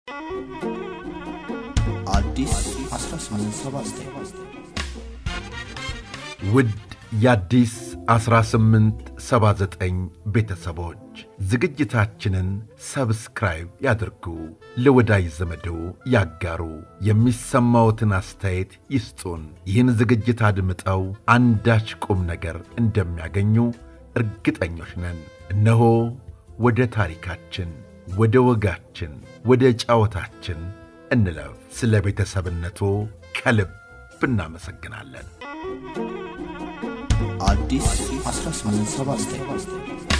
አዲስ 1879 ውድ የአዲስ 1879 ቤተሰቦች ዝግጅታችንን ሰብስክራይብ ያድርጉ፣ ለወዳጅ ዘመዶ ያጋሩ፣ የሚሰማዎትን አስተያየት ይስጡን። ይህን ዝግጅት አድምጠው አንዳች ቁም ነገር እንደሚያገኙ እርግጠኞች ነን። እነሆ ወደ ታሪካችን፣ ወደ ወጋችን፣ ወደ ጫወታችን እንለፍ። ስለ ቤተሰብነቱ ከልብ እናመሰግናለን። አዲስ 1879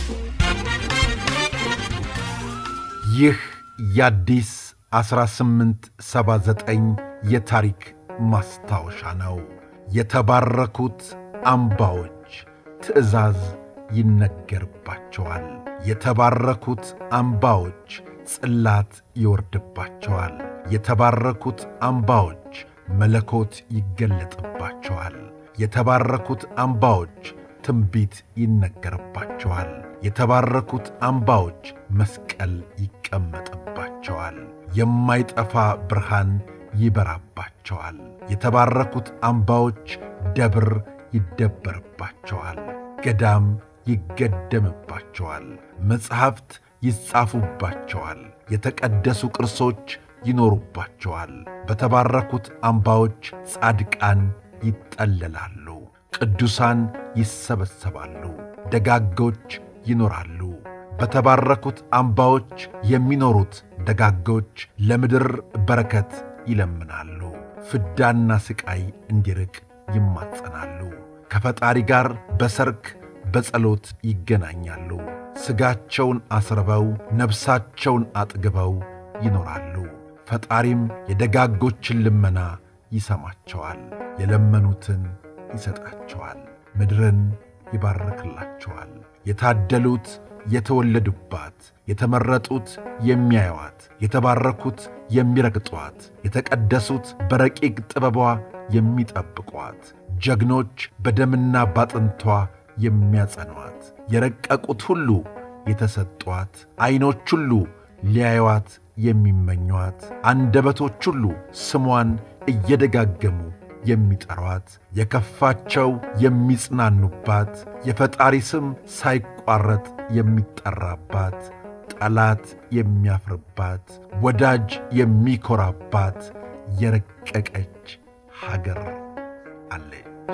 ይህ የአዲስ 1879 የታሪክ ማስታወሻ ነው። የተባረኩት አምባዎች ትእዛዝ ይነገርባቸዋል። የተባረኩት አምባዎች ጽላት ይወርድባቸዋል። የተባረኩት አምባዎች መለኮት ይገለጥባቸዋል። የተባረኩት አምባዎች ትንቢት ይነገርባቸዋል። የተባረኩት አምባዎች መስቀል ይቀመጥባቸዋል። የማይጠፋ ብርሃን ይበራባቸዋል። የተባረኩት አምባዎች ደብር ይደበርባቸዋል። ገዳም ይገደምባቸዋል። መጻሕፍት ይጻፉባቸዋል። የተቀደሱ ቅርሶች ይኖሩባቸዋል። በተባረኩት አምባዎች ጻድቃን ይጠለላሉ። ቅዱሳን ይሰበሰባሉ። ደጋጎች ይኖራሉ። በተባረኩት አምባዎች የሚኖሩት ደጋጎች ለምድር በረከት ይለምናሉ። ፍዳና ሥቃይ እንዲርቅ ይማጸናሉ። ከፈጣሪ ጋር በሰርክ በጸሎት ይገናኛሉ። ሥጋቸውን አስርበው ነፍሳቸውን አጥግበው ይኖራሉ። ፈጣሪም የደጋጎችን ልመና ይሰማቸዋል። የለመኑትን ይሰጣቸዋል። ምድርን ይባርክላቸዋል። የታደሉት የተወለዱባት፣ የተመረጡት የሚያዩዋት፣ የተባረኩት የሚረግጧት፣ የተቀደሱት በረቂቅ ጥበቧ የሚጠብቋት፣ ጀግኖች በደምና ባጥንቷ የሚያጸኗት፣ የረቀቁት ሁሉ የተሰጧት፣ ዐይኖች ሁሉ ሊያዩዋት የሚመኟት፣ አንደበቶች ሁሉ ስሟን እየደጋገሙ የሚጠሯት የከፋቸው የሚጽናኑባት የፈጣሪ ስም ሳይቋረጥ የሚጠራባት ጠላት የሚያፍርባት ወዳጅ የሚኮራባት የረቀቀች ሀገር አለች።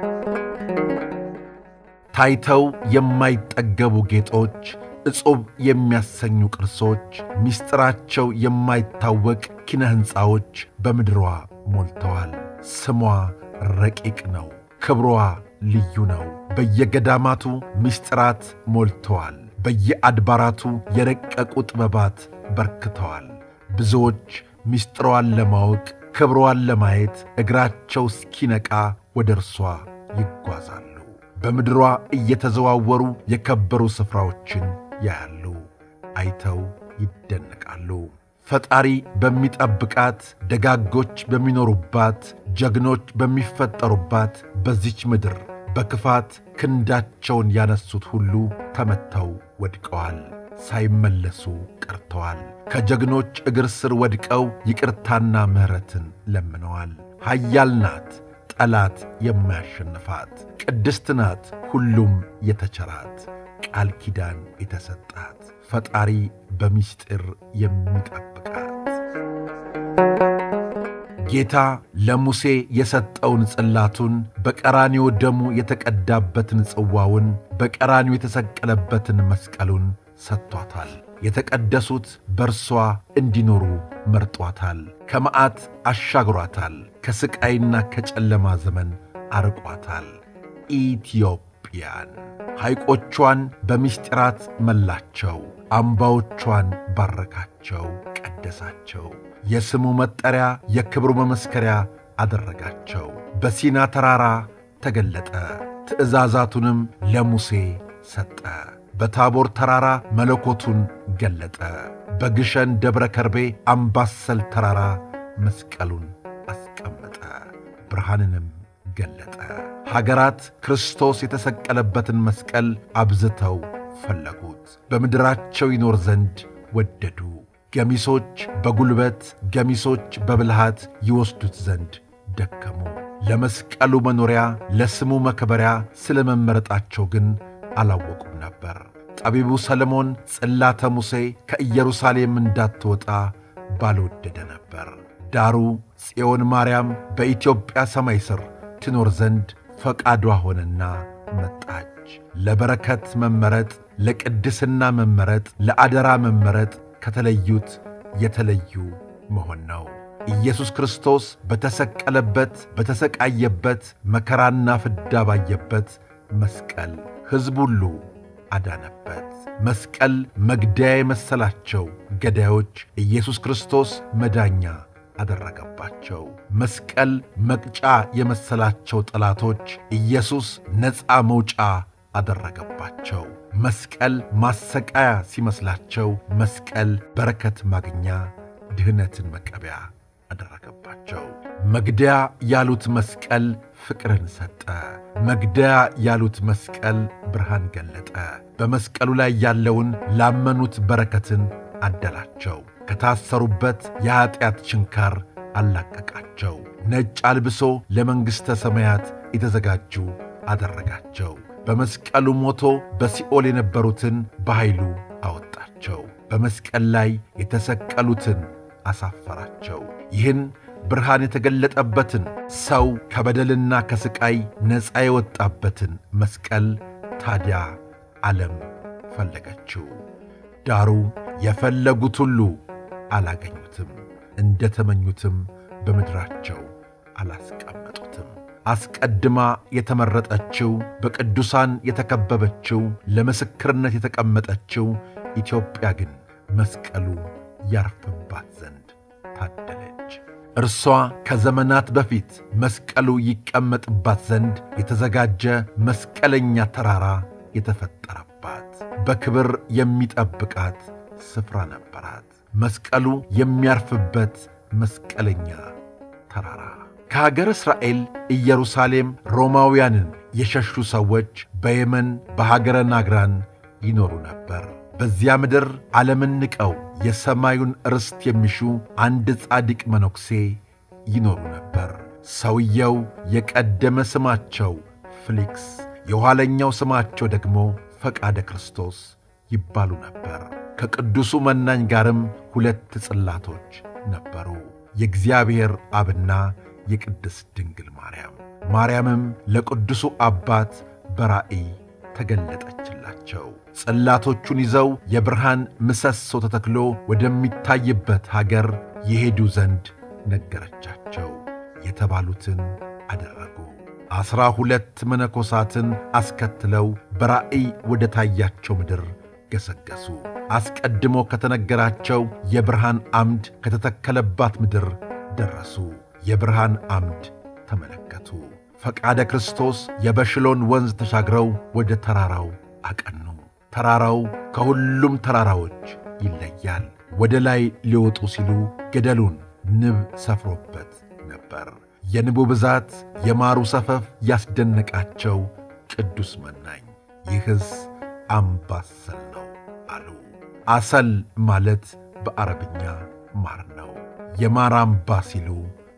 ታይተው የማይጠገቡ ጌጦች፣ ዕጹብ የሚያሰኙ ቅርሶች፣ ምስጢራቸው የማይታወቅ ኪነ ሕንፃዎች በምድሯ ሞልተዋል። ስሟ ረቂቅ ነው። ክብሯ ልዩ ነው። በየገዳማቱ ምስጢራት ሞልተዋል። በየአድባራቱ የረቀቁ ጥበባት በርክተዋል። ብዙዎች ምስጢሯን ለማወቅ ክብሯን ለማየት እግራቸው እስኪነቃ ወደ እርሷ ይጓዛሉ። በምድሯ እየተዘዋወሩ የከበሩ ስፍራዎችን ያያሉ። አይተው ይደነቃሉ። ፈጣሪ በሚጠብቃት ደጋጎች በሚኖሩባት ጀግኖች በሚፈጠሩባት በዚች ምድር በክፋት ክንዳቸውን ያነሱት ሁሉ ተመተው ወድቀዋል፣ ሳይመለሱ ቀርተዋል። ከጀግኖች እግር ስር ወድቀው ይቅርታና ምሕረትን ለምነዋል። ኃያል ናት ጠላት የማያሸንፋት፣ ቅድስት ናት ሁሉም የተቸራት፣ ቃል ኪዳን የተሰጣት ፈጣሪ በምስጢር የሚጠብቃት ጌታ ለሙሴ የሰጠውን ጽላቱን በቀራኒዮ ደሙ የተቀዳበትን ጽዋውን በቀራኒዮ የተሰቀለበትን መስቀሉን ሰጥቷታል። የተቀደሱት በእርሷ እንዲኖሩ መርጧታል። ከመዓት አሻግሯታል። ከሥቃይና ከጨለማ ዘመን አርቋታል። ኢትዮጵያን ሐይቆቿን በምስጢራት መላቸው። አምባዎቿን ባረካቸው፣ ቀደሳቸው። የስሙ መጠሪያ የክብሩ መመስከሪያ አደረጋቸው። በሲና ተራራ ተገለጠ፣ ትእዛዛቱንም ለሙሴ ሰጠ። በታቦር ተራራ መለኮቱን ገለጠ። በግሸን ደብረ ከርቤ አምባሰል ተራራ መስቀሉን አስቀመጠ፣ ብርሃንንም ገለጠ። ሀገራት ክርስቶስ የተሰቀለበትን መስቀል አብዝተው ፈለጉት፣ በምድራቸው ይኖር ዘንድ ወደዱ። ገሚሶች በጉልበት ገሚሶች በብልሃት ይወስዱት ዘንድ ደከሙ። ለመስቀሉ መኖሪያ ለስሙ መከበሪያ ስለ መመረጣቸው ግን አላወቁም ነበር። ጠቢቡ ሰለሞን ጽላተ ሙሴ ከኢየሩሳሌም እንዳትወጣ ባልወደደ ነበር። ዳሩ ጽዮን ማርያም በኢትዮጵያ ሰማይ ሥር ትኖር ዘንድ ፈቃዷ ሆነና መጣች። ለበረከት መመረጥ፣ ለቅድስና መመረጥ፣ ለአደራ መመረጥ ከተለዩት የተለዩ መሆን ነው። ኢየሱስ ክርስቶስ በተሰቀለበት በተሰቃየበት መከራና ፍዳ ባየበት መስቀል ሕዝብ ሁሉ አዳነበት። መስቀል መግደያ የመሰላቸው ገዳዮች ኢየሱስ ክርስቶስ መዳኛ አደረገባቸው። መስቀል መቅጫ የመሰላቸው ጠላቶች ኢየሱስ ነፃ መውጫ አደረገባቸው። መስቀል ማሰቃያ ሲመስላቸው መስቀል በረከት ማግኛ ድህነትን መቀበያ አደረገባቸው። መግደያ ያሉት መስቀል ፍቅርን ሰጠ። መግደያ ያሉት መስቀል ብርሃን ገለጠ። በመስቀሉ ላይ ያለውን ላመኑት በረከትን አደላቸው። ከታሰሩበት የኀጢአት ችንካር አላቀቃቸው። ነጭ አልብሶ ለመንግሥተ ሰማያት የተዘጋጁ አደረጋቸው። በመስቀሉ ሞቶ በሲኦል የነበሩትን በኃይሉ አወጣቸው። በመስቀል ላይ የተሰቀሉትን አሳፈራቸው። ይህን ብርሃን የተገለጠበትን ሰው ከበደልና ከሥቃይ ነፃ የወጣበትን መስቀል ታዲያ ዓለም ፈለገችው። ዳሩ የፈለጉት ሁሉ አላገኙትም፣ እንደ ተመኙትም በምድራቸው አላስቀመጡትም። አስቀድማ የተመረጠችው በቅዱሳን የተከበበችው ለምስክርነት የተቀመጠችው ኢትዮጵያ ግን መስቀሉ ያርፍባት ዘንድ ታደለች። እርሷ ከዘመናት በፊት መስቀሉ ይቀመጥባት ዘንድ የተዘጋጀ መስቀለኛ ተራራ የተፈጠረባት በክብር የሚጠብቃት ስፍራ ነበራት። መስቀሉ የሚያርፍበት መስቀለኛ ተራራ ከሀገር እስራኤል ኢየሩሳሌም ሮማውያንን የሸሹ ሰዎች በየመን በሀገረ ናግራን ይኖሩ ነበር። በዚያ ምድር ዓለምን ንቀው የሰማዩን ርስት የሚሹ አንድ ጻድቅ መነኩሴ ይኖሩ ነበር። ሰውየው የቀደመ ስማቸው ፍሊክስ፣ የኋለኛው ስማቸው ደግሞ ፈቃደ ክርስቶስ ይባሉ ነበር። ከቅዱሱ መናኝ ጋርም ሁለት ጽላቶች ነበሩ፣ የእግዚአብሔር አብና የቅድስት ድንግል ማርያም። ማርያምም ለቅዱሱ አባት በራእይ ተገለጠችላቸው። ጽላቶቹን ይዘው የብርሃን ምሰሶ ተተክሎ ወደሚታይበት ሀገር የሄዱ ዘንድ ነገረቻቸው። የተባሉትን አደረጉ። ዐሥራ ሁለት መነኮሳትን አስከትለው በራእይ ወደ ታያቸው ምድር ገሰገሱ። አስቀድሞ ከተነገራቸው የብርሃን አምድ ከተተከለባት ምድር ደረሱ። የብርሃን አምድ ተመለከቱ። ፈቃደ ክርስቶስ የበሽሎን ወንዝ ተሻግረው ወደ ተራራው አቀኑ። ተራራው ከሁሉም ተራራዎች ይለያል። ወደ ላይ ሊወጡ ሲሉ ገደሉን ንብ ሰፍሮበት ነበር። የንቡ ብዛት፣ የማሩ ሰፈፍ ያስደነቃቸው ቅዱስ መናኝ ይህስ አምባሰል ነው አሉ። አሰል ማለት በአረብኛ ማር ነው። የማር አምባ ሲሉ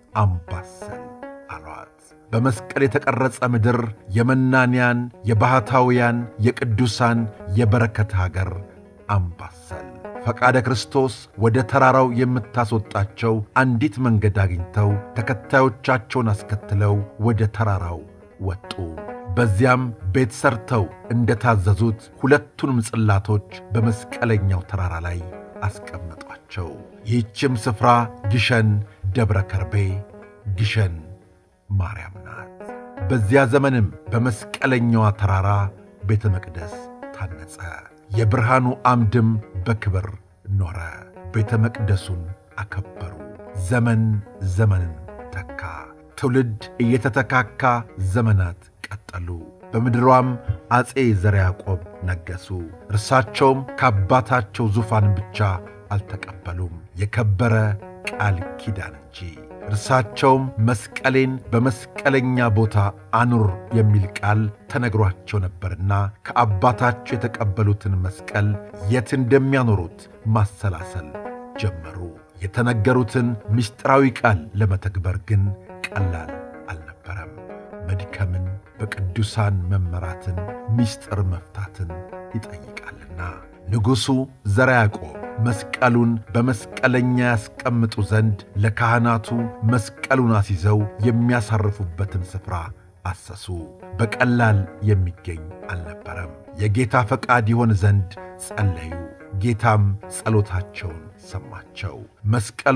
አምባሰል አሏት። በመስቀል የተቀረጸ ምድር የመናንያን፣ የባሕታውያን፣ የቅዱሳን የበረከት ሀገር አምባሰል ፈቃደ ክርስቶስ ወደ ተራራው የምታስወጣቸው አንዲት መንገድ አግኝተው ተከታዮቻቸውን አስከትለው ወደ ተራራው ወጡ። በዚያም ቤት ሠርተው እንደ ታዘዙት ሁለቱንም ጽላቶች በመስቀለኛው ተራራ ላይ አስቀመጧቸው። ይህችም ስፍራ ግሸን ደብረ ከርቤ ግሸን ማርያም ናት። በዚያ ዘመንም በመስቀለኛዋ ተራራ ቤተ መቅደስ ታነጸ። የብርሃኑ አምድም በክብር ኖረ። ቤተ መቅደሱን አከበሩ። ዘመን ዘመንን ተካ። ትውልድ እየተተካካ ዘመናት ቀጠሉ። በምድሯም አፄ ዘርዓ ያዕቆብ ነገሡ። እርሳቸውም ከአባታቸው ዙፋን ብቻ አልተቀበሉም፣ የከበረ ቃል ኪዳን እንጂ። እርሳቸውም መስቀሌን በመስቀለኛ ቦታ አኑር የሚል ቃል ተነግሯቸው ነበርና ከአባታቸው የተቀበሉትን መስቀል የት እንደሚያኖሩት ማሰላሰል ጀመሩ። የተነገሩትን ምስጢራዊ ቃል ለመተግበር ግን ቀላል አልነበረም። መድከምን፣ በቅዱሳን መመራትን፣ ምስጢር መፍታትን ይጠይቃልና ንጉሡ ዘርዓ ያዕቆብ መስቀሉን በመስቀለኛ ያስቀምጡ ዘንድ ለካህናቱ መስቀሉን አስይዘው የሚያሳርፉበትን ስፍራ አሰሱ። በቀላል የሚገኝ አልነበረም። የጌታ ፈቃድ ይሆን ዘንድ ጸለዩ። ጌታም ጸሎታቸውን ሰማቸው። መስቀሉ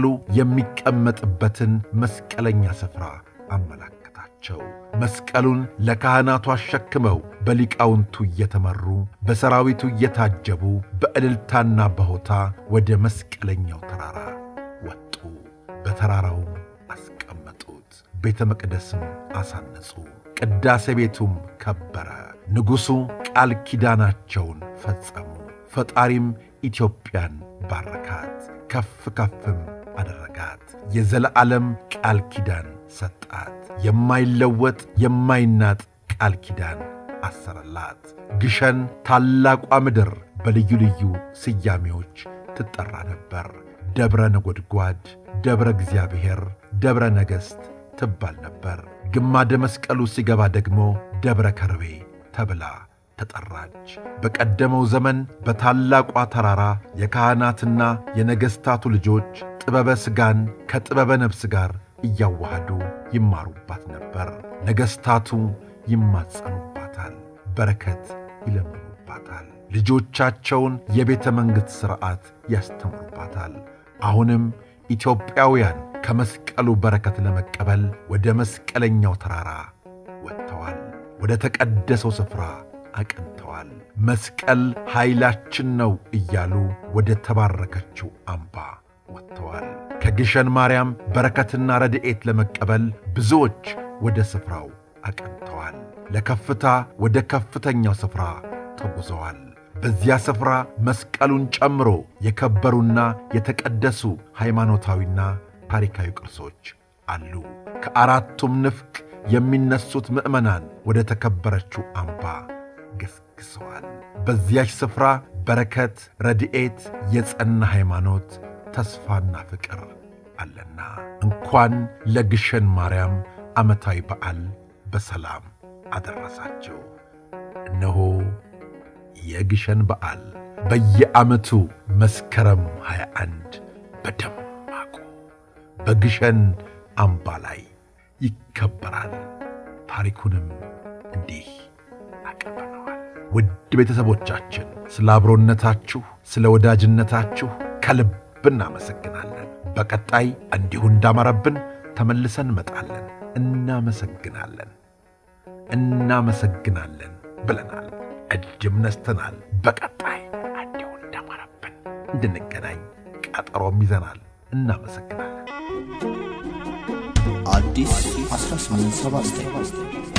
የሚቀመጥበትን መስቀለኛ ስፍራ አመላከታቸው። መስቀሉን ለካህናቱ አሸክመው በሊቃውንቱ እየተመሩ በሰራዊቱ እየታጀቡ በእልልታና በሆታ ወደ መስቀለኛው ተራራ ወጡ። በተራራውም አስቀመጡት። ቤተ መቅደስም አሳነጹ። ቅዳሴ ቤቱም ከበረ። ንጉሡ ቃል ኪዳናቸውን ፈጸሙ። ፈጣሪም ኢትዮጵያን ባረካት፣ ከፍ ከፍም አደረጋት። የዘለዓለም ቃል ኪዳን ሰጣት። የማይለወጥ የማይናጥ ቃል ኪዳን አሰረላት። ግሸን ታላቋ ምድር በልዩ ልዩ ስያሜዎች ትጠራ ነበር። ደብረ ነጎድጓድ፣ ደብረ እግዚአብሔር፣ ደብረ ነገሥት ትባል ነበር። ግማደ መስቀሉ ሲገባ ደግሞ ደብረ ከርቤ ተብላ ተጠራች። በቀደመው ዘመን በታላቋ ተራራ የካህናትና የነገሥታቱ ልጆች ጥበበ ሥጋን ከጥበበ ነፍስ ጋር እያዋሃዱ ይማሩባት ነበር። ነገሥታቱ ይማጸኑባታል፣ በረከት ይለምኑባታል። ልጆቻቸውን የቤተ መንግሥት ሥርዓት ያስተምሩባታል። አሁንም ኢትዮጵያውያን ከመስቀሉ በረከት ለመቀበል ወደ መስቀለኛው ተራራ ወጥተዋል። ወደ ተቀደሰው ስፍራ አቅንተዋል። መስቀል ኃይላችን ነው እያሉ ወደ ተባረከችው አምባ ወጥተዋል። ከግሸን ማርያም በረከትና ረድኤት ለመቀበል ብዙዎች ወደ ስፍራው አቅንተዋል። ለከፍታ ወደ ከፍተኛው ስፍራ ተጉዘዋል። በዚያ ስፍራ መስቀሉን ጨምሮ የከበሩና የተቀደሱ ሃይማኖታዊና ታሪካዊ ቅርሶች አሉ። ከአራቱም ንፍቅ የሚነሱት ምዕመናን ወደ ተከበረችው አምባ ገስግሰዋል። በዚያች ስፍራ በረከት፣ ረድኤት፣ የጸና ሃይማኖት፣ ተስፋና ፍቅር አለና እንኳን ለግሸን ማርያም ዓመታዊ በዓል በሰላም አደረሳቸው። እነሆ የግሸን በዓል በየዓመቱ መስከረም 21 በደማቁ በግሸን አምባ ላይ ይከበራል። ታሪኩንም እንዲህ አቀርበነዋል። ውድ ቤተሰቦቻችን ስለ አብሮነታችሁ፣ ስለ ወዳጅነታችሁ ከልብ እናመሰግናለን። በቀጣይ እንዲሁ እንዳማረብን ተመልሰን እንመጣለን። እናመሰግናለን እናመሰግናለን ብለናል። እጅም ነስተናል። በቀጣይ እንዲሁ እንዳማረብን እንድንገናኝ ቀጠሮም ይዘናል። እናመሰግናለን። አዲስ 1879